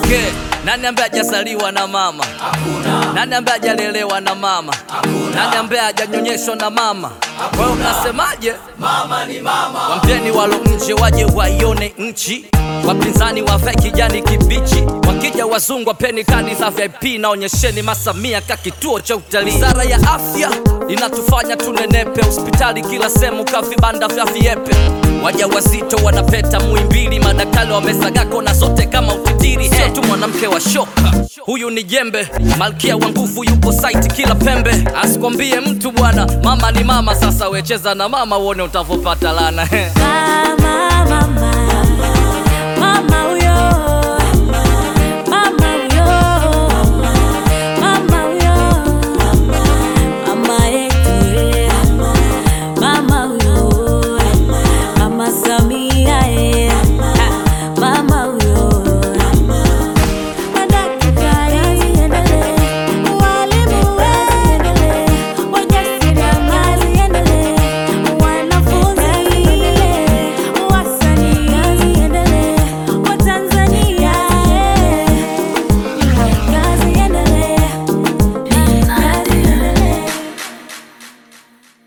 Okay, nani ambaye hajazaliwa na mama? Hakuna. Nani ambaye hajalelewa na mama? Hakuna. Nani ambaye hajanyonyeshwa na mama? Kwa hiyo unasemaje? Mama ni mama. Wampeni walo nje waje waione nchi, wapinzani wavae kijani kibichi, wakija wazungu wapeni kadi za VIP na onyesheni Masamia ka kituo cha utalii. Wizara ya afya inatufanya tunenepe, hospitali kila sehemu ka vibanda vya viepe, waja wazito wanapeta Muhimbili, madaktari wamesaga kona zote kama utitiri. Sio tu mwanamke wa shoka, huyu ni jembe, malkia wa nguvu yupo site kila pembe. Asikwambie mtu bwana, mama ni mama. Sasa wecheza na mama uone utavopata lana Mama